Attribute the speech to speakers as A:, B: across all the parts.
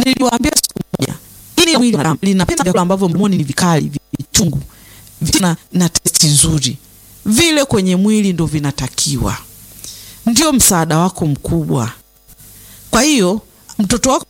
A: niliwaambia siku moja, ili mwili wa mwanadamu linapenda vyakula ambavyo mdomoni ni vikali, vichungu, vina na testi nzuri, vile kwenye mwili ndo vinatakiwa, ndio msaada wako mkubwa. Kwa hiyo mtoto wako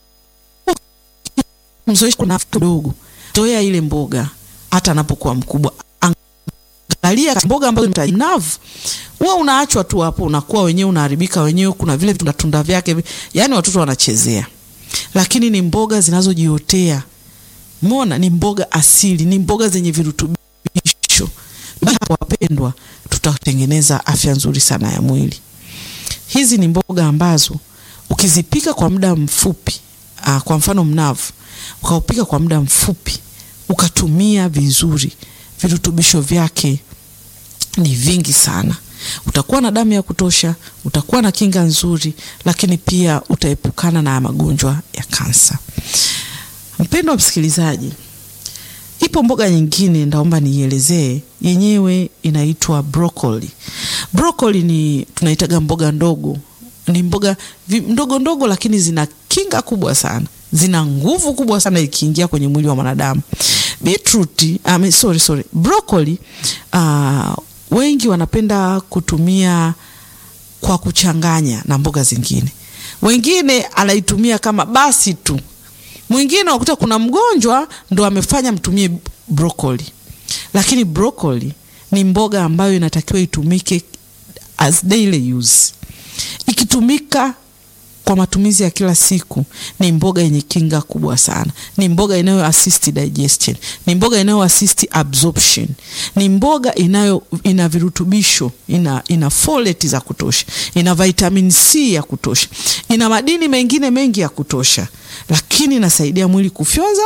A: mzoeshe kuna kidogo, zoea ile mboga hata anapokuwa mkubwa. Angalia mboga ambazo ni mnavu, wewe unaachwa tu hapo, unakuwa wenyewe unaharibika wenyewe. Kuna vile tunda tunda vyake, yani watoto wanachezea, lakini ni mboga zinazojiotea. Umeona, ni mboga asili, ni mboga zenye virutubisho. Wapendwa, tutatengeneza afya nzuri sana ya mwili. Hizi ni mboga ambazo ukizipika kwa muda mfupi aa, kwa mfano mnavu ukaupika kwa muda mfupi ukatumia vizuri, virutubisho vyake ni vingi sana. Utakuwa na damu ya kutosha, utakuwa na kinga nzuri, lakini pia utaepukana na magonjwa ya kansa. Mpendwa msikilizaji, ipo mboga nyingine ndaomba niielezee, yenyewe inaitwa broccoli. Broccoli ni tunaitaga mboga ndogo, ni mboga ndogo ndogo, lakini zina kinga kubwa sana, zina nguvu kubwa sana ikiingia kwenye mwili wa mwanadamu. Beetroot, um, sorry, sorry. Broccoli uh, wengi wanapenda kutumia kwa kuchanganya na mboga zingine, wengine anaitumia kama basi tu. Mwingine unakuta kuna mgonjwa ndo amefanya mtumie broccoli, lakini broccoli ni mboga ambayo inatakiwa itumike as daily use. Ikitumika kwa matumizi ya kila siku ni mboga yenye kinga kubwa sana. Ni mboga inayo assist digestion, ni mboga inayo assist absorption, ni mboga inayo ina virutubisho, ina ina folate za kutosha, ina vitamin C ya kutosha, ina madini mengine mengi ya kutosha, lakini inasaidia mwili kufyonza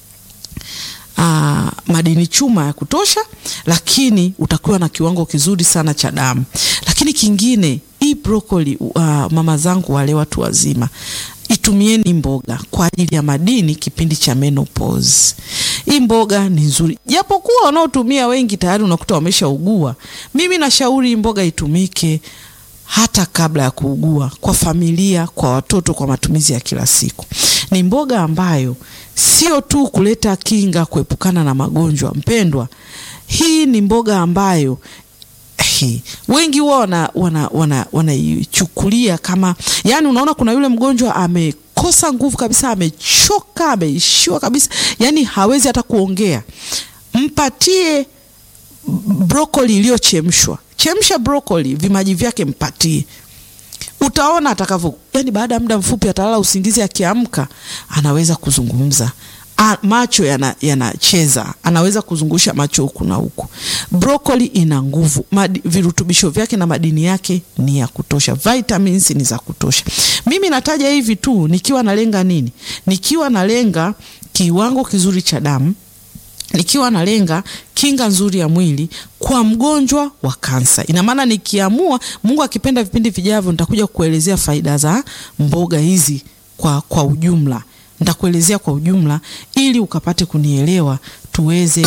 A: Aa, madini chuma ya kutosha, lakini utakuwa na kiwango kizuri sana cha damu. Lakini kingine hii broccoli, uh, mama zangu wale watu wazima, itumieni mboga kwa ajili ya madini kipindi cha menopause. Hii mboga ni nzuri, japokuwa wanaotumia wengi tayari unakuta wameshaugua. Mimi nashauri mboga itumike hata kabla ya kuugua, kwa familia, kwa watoto, kwa matumizi ya kila siku. Ni mboga ambayo sio tu kuleta kinga, kuepukana na magonjwa. Mpendwa, hii ni mboga ambayo hii, wengi huwa wanaichukulia wana, wana kama yani, unaona kuna yule mgonjwa amekosa nguvu kabisa, amechoka, ameishiwa kabisa, yani hawezi hata kuongea. Mpatie brokoli iliyochemshwa, chemsha brokoli, vimaji vyake mpatie utaona atakavyo, yani baada ya muda mfupi atalala usingizi, akiamka anaweza kuzungumza. A, macho yanacheza yana anaweza kuzungusha macho huku na huku. Brokoli ina nguvu, virutubisho vyake na madini yake ni ya kutosha, vitamins ni za kutosha. Mimi nataja hivi tu nikiwa nalenga nini? Nikiwa nalenga kiwango kizuri cha damu nikiwa nalenga kinga nzuri ya mwili kwa mgonjwa wa kansa. Ina maana nikiamua, Mungu akipenda, vipindi vijavyo nitakuja kuelezea faida za mboga hizi kwa, kwa ujumla. Nitakuelezea kwa ujumla ili ukapate kunielewa tuweze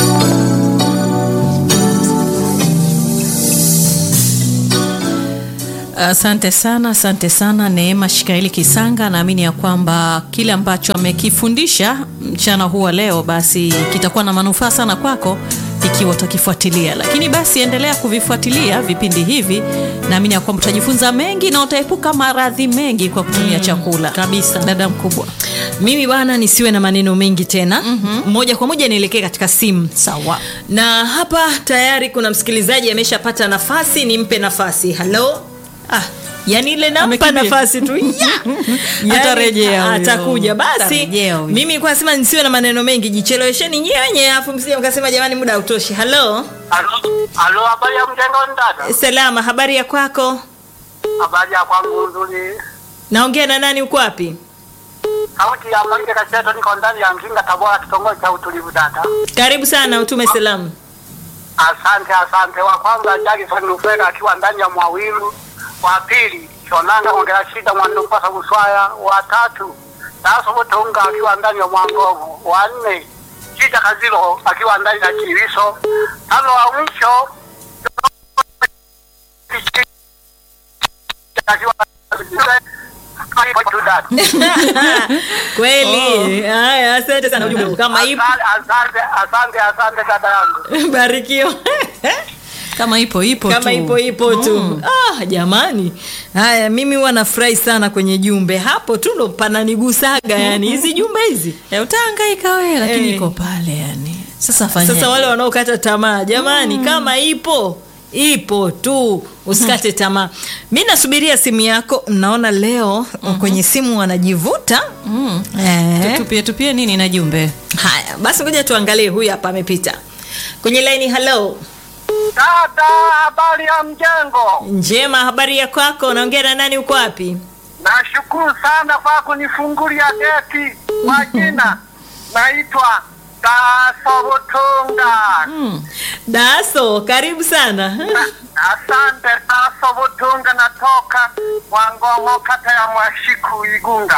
B: Asante sana, asante sana Neema Shikaeli Kisanga. Naamini ya kwamba kile ambacho amekifundisha mchana huu wa leo basi kitakuwa na manufaa sana kwako ikiwa utakifuatilia. Lakini basi endelea kuvifuatilia vipindi hivi, naamini ya kwamba utajifunza mengi na utaepuka maradhi mengi kwa kutumia chakula
C: kabisa.
B: Dada mkubwa,
C: mimi bwana, nisiwe na maneno mengi tena
B: mm -hmm.
C: moja kwa moja nielekee katika simu.
B: Sawa.
C: Na hapa tayari kuna msikilizaji ameshapata nafasi, nimpe nafasi. Halo. Ah, yani ile nampa
B: Amekimbia.
C: nafasi tu ya
B: Atarejea huyo.
C: atakuja basi.
B: Atarejea huyo.
C: Mimi kwa sema nisiwe na maneno mengi, jichelewesheni nyenye, afu msije mkasema jamani, muda hautoshi. Halo,
D: Halo, halo, habari ya mjengo dada?
C: salama, habari ya kwako?
D: Habari ya kwangu nzuri.
C: Naongea na nani? Uko wapi?
D: Sauti ya Marike Kacheto, niko ndani ya Mzinga, Tabora, kitongoji cha utulivu dada.
C: Karibu sana, utume salamu.
D: Asante, asante. Wa kwanza Jackson Lufeka akiwa ndani ya Mwawilu, wa pili Shonanga ongera shida mwandu mpasa Buswaya, wa tatu Taso Butunga akiwa ndani ya Mwangovu, wa nne Chita Kazilo akiwa ndani ya Kiliso, tano wa mwisho akiwa Ipo tu dada.
C: kweli haya asante sana ujumbe huu. kama ipo
D: Asante, asante, asante, asante dada yangu.
C: barikiwa
B: kama ipo ipo
C: kama
B: tu.
C: ipo ipo tu ah, jamani haya mimi huwa nafurahi sana kwenye jumbe hapo tu ndo pananigusaga yani hizi jumbe hizi
B: Eh, utahangaika wewe lakini
C: Eh.
B: iko pale yani sasa fanya
C: sasa wale wanaokata tamaa jamani kama ipo ipo tu usikate tamaa mi nasubiria simu yako naona leo kwenye simu wanajivuta
B: mm.
C: eh.
B: tupie tupie nini na jumbe
C: haya basi ngoja tuangalie huyu hapa amepita kwenye laini halo
D: Dada, habari ya mjengo?
C: njema habari ya kwako naongea na nani uko wapi
D: Nashukuru sana kwa kunifungulia geti. Kwa jina naitwa Dasobutunga.
C: daso karibu sana
D: Asante Dasobutunga, natoka Mwangongo, kata ya Mwashiku, Igunga.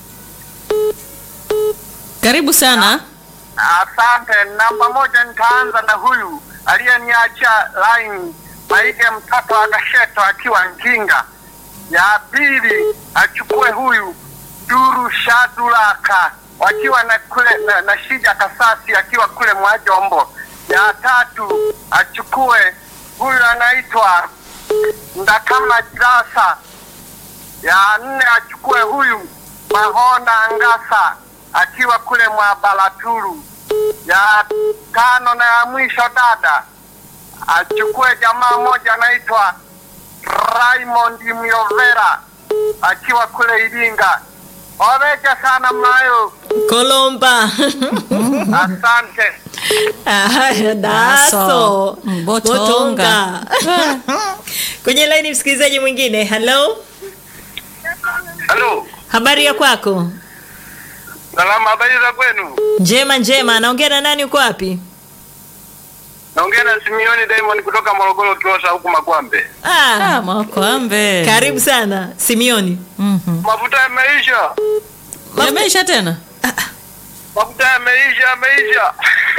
B: karibu sana
D: Asante. Namba moja, nitaanza na huyu aliyeniachia line Maige mtoto wa Gasheto akiwa Nkinga. Ya pili achukue huyu Duru Shadulaka wakiwa na kule na, na Shija Kasasi akiwa kule Mwajombo. Ya tatu achukue huyu anaitwa Ndakama Jirasa. Ya nne achukue huyu Mahona Ngasa akiwa kule Mwabalaturu. Ya tano na ya mwisho dada achukue jamaa moja anaitwa Raymond Myovera akiwa kule Iringa. Oreja sana mnayo,
C: kolomba
D: asante.
C: Haya,
B: Daso.
C: daso
B: Mbotonga.
C: kwenye laini msikilizaji mwingine halo
D: Halo,
C: habari ya kwako
D: salama, habari za kwenu?
C: njema njema naongea na nani uko wapi
D: Naongea na Simioni Diamond kutoka Morogoro, Kiosha huku Makwambe.
C: ah,
B: ah, makwambe
C: karibu sana simioni
B: Mhm.
D: Mafuta yameisha,
B: yameisha tena
D: mafuta yameisha, yameisha.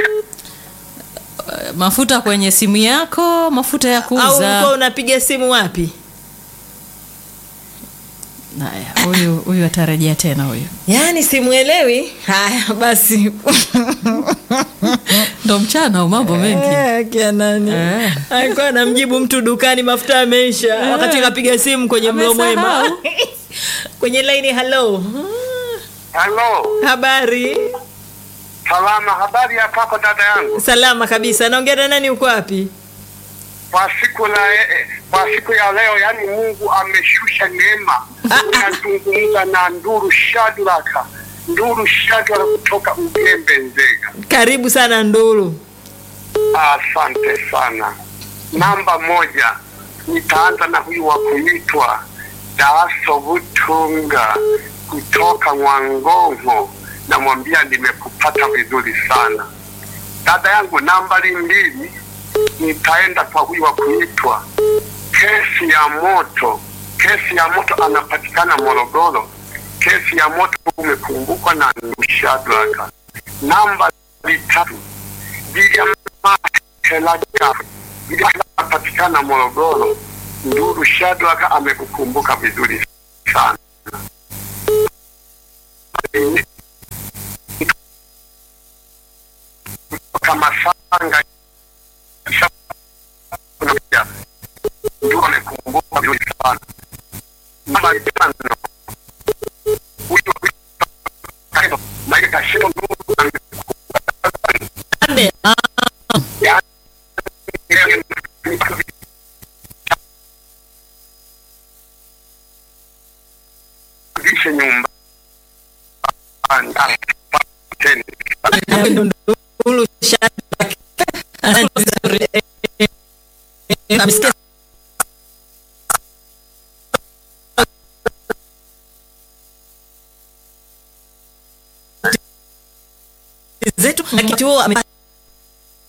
B: Eh, mafuta kwenye simu yako mafuta ya
C: au ulikuwa
B: kuuza
C: unapiga simu wapi
B: haya huyu huyu atarejea tena huyu
C: yaani simuelewi haya basi
B: ndo mchana au mambo mengi
C: Eh, kia nani
B: Eh.
C: alikuwa anamjibu mtu dukani mafuta yameisha wakati akapiga simu kwenye mlo mwema
B: Amesahau.
C: kwenye laini halo
D: Halo,
C: habari
D: salama, habari ya kwako dada yangu?
C: salama kabisa naongea na nani uko wapi
D: Kwa siku la eh, kwa siku ya leo, yani Mungu ameshusha neema. Nazungumza na Nduru Shadraka, Nduru Shadraka kutoka Ugembe, Nzega.
C: karibu sana nduru
D: Asante sana. Namba moja, nitaanza na huyu wa kuitwa Daso Butunga kutoka Mwangongo, namwambia nimekupata vizuri sana dada yangu. Nambari mbili, nitaenda kwa huyu wa kuitwa Kesi ya Moto. Kesi ya Moto anapatikana Morogoro. Kesi ya Moto umekumbukwa na Nushadraka. Namba tatu, William Helaga anapatikana Morogoro. Nduru Shadraka amekukumbuka vizuri sana. Kutoka Masanga Nduru amekumbuka vizuri sana. Namba tano huyu Maika Kashiro Nduru amekumbuka
C: Ande.
D: Lishe nyumba
C: Nduru Shadrack. Asante. Namsikia zetu na kituo ame-